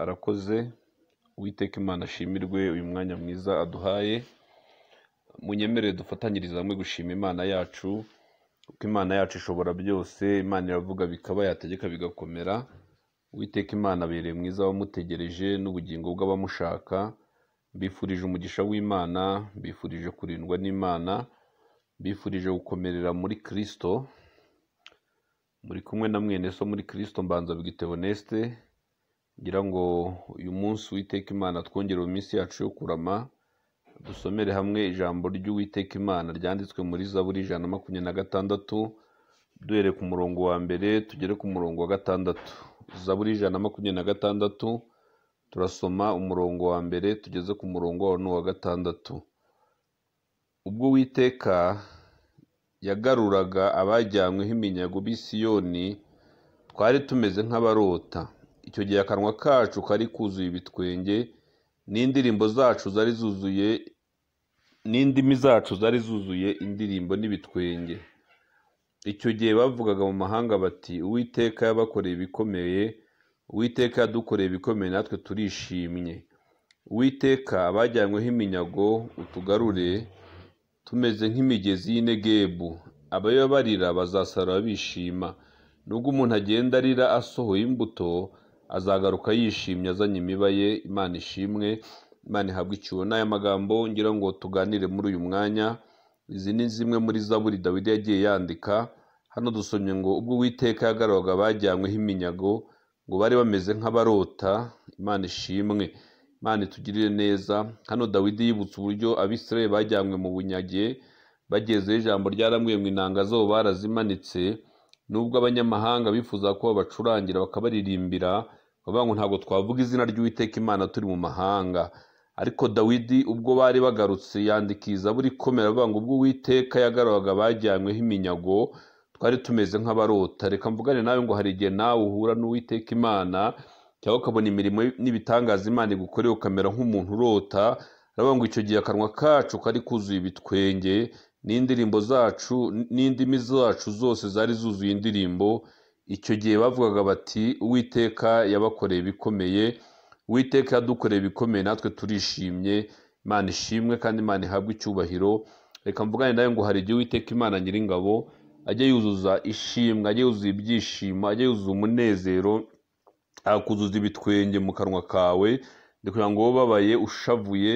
Arakoze uwiteka Imana ashimirwe uyu mwanya mwiza aduhaye, munyemerere dufatanyirize hamwe gushima Imana yacu, kuko Imana yacu ishobora byose, Imana iravuga bikaba yategeka bigakomera, uwiteka Imana abereye mwiza abamutegereje n'ubugingo bw'abamushaka, mbifurije umugisha w'Imana, mbifurije kurindwa n'Imana, mbifurije gukomerera muri Kristo, muri kumwe na mwene so muri Kristo mbanza bwite Honeste, ngira ngo uyu munsi uwiteka Imana twongerere iminsi yacu yo kurama, dusomere hamwe ijambo ry'uwiteka Imana ryanditswe muri Zaburi ijana na makumyabiri na gatandatu, duhereye ku murongo wa mbere tugere ku murongo wa gatandatu. Zaburi ijana na makumyabiri na gatandatu, turasoma umurongo wa mbere tugeze ku murongo wa n'uwa gatandatu. Ubwo Uwiteka yagaruraga abajyanyweho iminyago b'i Siyoni, twari tumeze nk'abarota. Icyo gihe akanwa kacu kari kuzuye ibitwenge, n'indirimbo zacu zari zuzuye, n'indimi zacu zari zuzuye indirimbo n'ibitwenge. Icyo gihe bavugaga mu mahanga bati, Uwiteka yabakoreye ibikomeye, Uwiteka yadukoreye ibikomeye natwe turishimye. Uwiteka abajyanyweho iminyago utugarure, tumeze nk'imigezi y'i Negebu. Abababarira bazasarura bishima. Nubwo umuntu agenda arira asohoye imbuto, azagaruka yishimye azanye imiba ye, Imana ishimwe, Imana ihabwe icyubahiro. Ni aya magambo ngira ngo tuganire muri uyu mwanya, izi ni zimwe muri zaburi Dawidi yagiye yandika, hano dusomye ngo ubwo Uwiteka yagaruraga abajyanyweho iminyago, ngo bari bameze nk'abarota, Imana ishimwe, Imana itugirire neza. Hano Dawidi yibutse uburyo Abisirayeli bajyanywe mu bunyage, bagezeho ijambo ryarambwiye ngo inanga zabo barazimanitse, nubwo abanyamahanga bifuzaga ko babacurangira bakabaririmbira, bavuga ngo ntabwo twavuga izina ry'Uwiteka Imana turi mu mahanga. Ariko Dawidi ubwo bari bagarutse yandika iyi zaburi ikomera avuga ngo ubwo Uwiteka yagaruraga abajyanyweho iminyago, twari tumeze nk'abarota. Reka mvugane nawe ngo hari igihe nawe uhura n'Uwiteka Imana, cyangwa ukabona imirimo n'ibitangaza Imana igukoreye ukamera nk'umuntu urota, aravuga ngo icyo gihe akanwa kacu kari kuzuye ibitwenge, n'indirimbo zacu n'indimi zacu zose zari zuzuye indirimbo. Icyo gihe bavugaga bati Uwiteka yabakoreye ibikomeye, Uwiteka yadukoreye ibikomeye natwe turishimye, Imana ishimwe kandi Imana ihabwe icyubahiro. Reka mvugane nawe ngo hari igihe Uwiteka Imana Nyiringabo ajya yuzuza ishimwe, ajya yuzuza ibyishimo, ajya yuzuza umunezero, akuzuza ibitwenge mu kanwa kawe, ni kugira ngo wowe ubabaye ushavuye,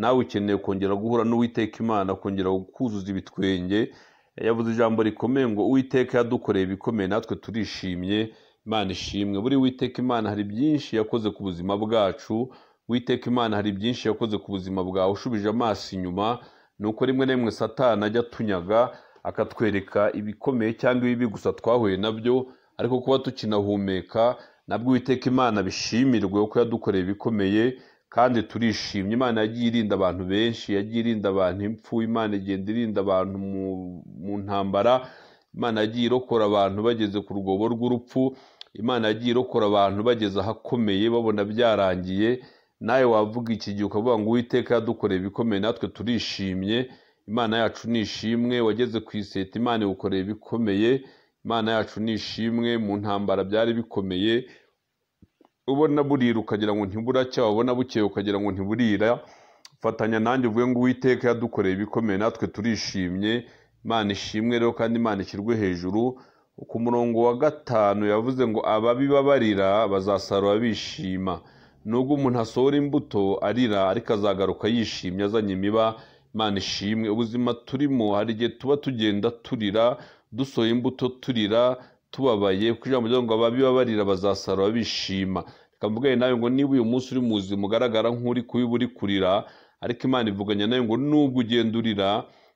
nawe ukeneye kongera guhura n'Uwiteka Imana kongera kuzuza ibitwenge. Yavuze ijambo rikomeye ngo Uwiteka yadukoreye ibikomeye natwe turishimye, Imana ishimwe. Buri Uwiteka Imana hari byinshi yakoze ku buzima bwacu, Uwiteka Imana hari byinshi yakoze ku buzima bwawe. Ushubije amaso inyuma, ni uko rimwe na rimwe Satani ajya atunyaga, akatwereka ibikomeye cyangwa ibibi gusa twahuye nabyo, ariko kuba tukinahumeka nabwo Uwiteka Imana bishimirwe kuko yadukoreye ibikomeye kandi turishimye. Imana yagiye irinda abantu benshi, yagiye irinda abantu impfu, Imana igenda irinda abantu mu ntambara, Imana yagiye irokora abantu bageze ku rwobo rw'urupfu, Imana yagiye irokora abantu bageze ahakomeye babona byarangiye. Nawe wavuga iki gihe ukavuga ngo Uwiteka yadukoreye ibikomeye natwe turishimye, Imana yacu ni ishimwe, wageze ku iseta Imana igukoreye ibikomeye, Imana yacu ni ishimwe, mu ntambara byari bikomeye, ubona burira ukagira ngo ntiburacya, wabona bukeye ukagira ngo ntiburira, fatanya nanjye uvuge ngo Uwiteka yadukoreye ibikomeye natwe turishimye, Imana ishimwe rero kandi Imana ishyirwe hejuru. Ku murongo wa gatanu yavuze ngo ababibabarira bazasarura bishima. Nubwo umuntu asohora imbuto arira, ariko azagaruka yishimye azanye imiba, Imana ishimwe. Ubuzima turimo hari igihe tuba tugenda turira, dusohoye imbuto turira, tubabaye kuko ijambo ryavuga ngo ababibabarira bazasarura bishima. Reka mvugane nawe ngo niba uyu munsi uri mu buzima ugaragara nk'uri kubiba uri kurira, ariko Imana ivuganya nawe ngo nubwo ugenda urira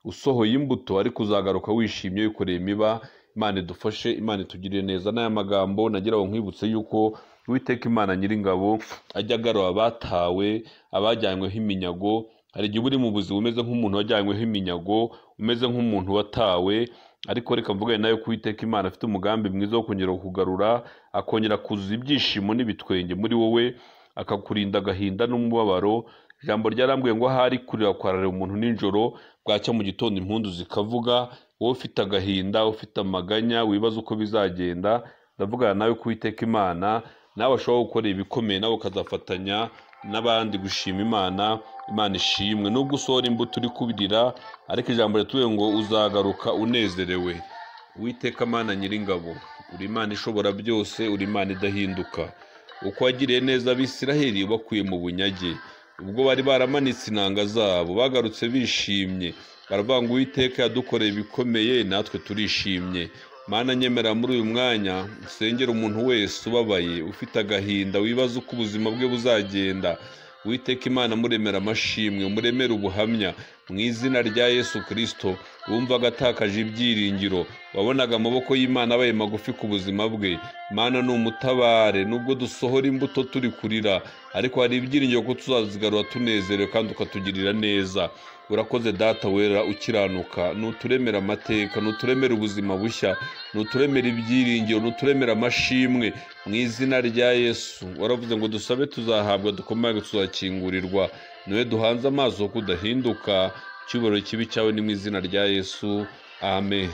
usohoye imbuto ariko uzagaruka wishimye wikoreye imiba. Imana idufashe, Imana itugirire neza. N'aya magambo nagira ngo nkwibutse yuko Uwiteka Imana Nyiringabo ajya agarura abatawe, abajyanyweho iminyago. Hari igihe uba uri mu buzima umeze nk'umuntu wajyanyweho iminyago, umeze nk'umuntu watawe, ariko reka mvugane nawe ko Uwiteka Imana afite umugambi mwiza wo kongera kukugarura, akongera kuzuza ibyishimo n'ibitwenge muri wowe, akakurinda agahinda n'umubabaro. Ijambo ryarambwiye ngo ahari kurira kwararira umuntu nijoro, bwacya mu gitondo impundu zikavuga, wowe ufite agahinda, ufite amaganya, wibaza uko bizagenda, ndavugana nawe ko Uwiteka Imana nawe ashobora gukora ibikomeye nawe ukazafatanya n'abandi gushima imana imana ishimwe nubwo usohora imbuto uri kubirira ariko ijambo rituwe ngo uzagaruka unezerewe witeka amana nyiringabo uri imana ishobora byose uri imana idahinduka uko wagiriye neza abisiraheli bakuye mu bunyage ubwo bari baramanitse inanga zabo bagarutse bishimye baravuga ngo uwiteka yadukoreye ibikomeye natwe turishimye mana nyemera muri uyu mwanya usengera umuntu wese ubabaye ufite agahinda wibaza uko ubuzima bwe buzagenda witeka imana muremera amashimwe muremere ubuhamya mu izina rya yesu kirisito wumvaga atakaje ibyiringiro wabonaga amaboko y'imana abaye magufi ku buzima bwe imana ni umutabare nubwo dusohora imbuto turi kurira ariko hari ibyiringiro ko tuzazigarura tunezerewe kandi ukatugirira neza urakoze data wera ukiranuka nuturemera amateka nuturemera ubuzima bushya nuturemera ibyiringiro nuturemera amashimwe mu izina rya yesu waravuze ngo dusabe tuzahabwa dukomage tuzakingurirwa niwe duhanze amaso ko udahinduka icyubahiro kibi cyawe ni mu izina rya yesu amen